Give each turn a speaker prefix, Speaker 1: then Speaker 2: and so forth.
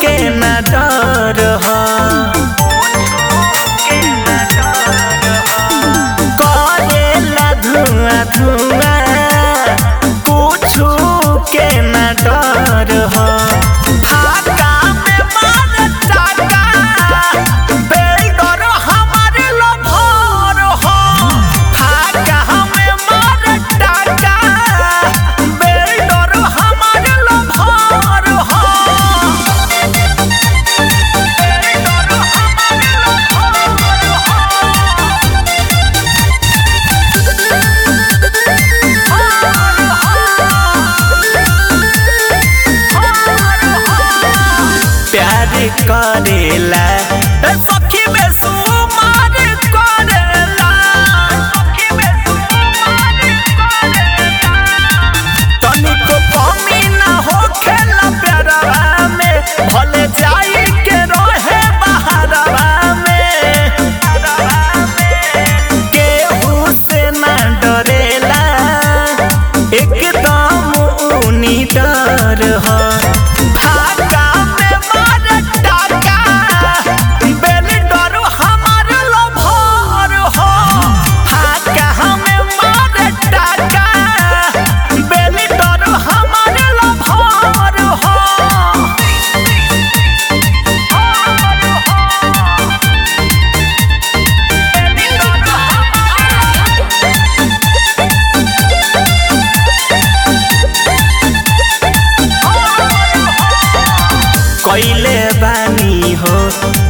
Speaker 1: के न डर ह करेला धुआं धुआं कुछु के न डर ह फाका में मार टाका बेलडर हमारे लभर ह फाका में मार टाका बेलडर हमारे लभर ह प्यार करेला ए सखी में सुमार करेला सखी में सुमार करेला तनिको कमी ना होखेला प्यारवा में भले जाई के रहे बहारवा में केहू से ना डरेला एकदम ऊनी डर ह फाका में मार टाका बेल डर हमार लभर हो फाका में मार टाका बेल डर हमार लभर हो कैले बानी हो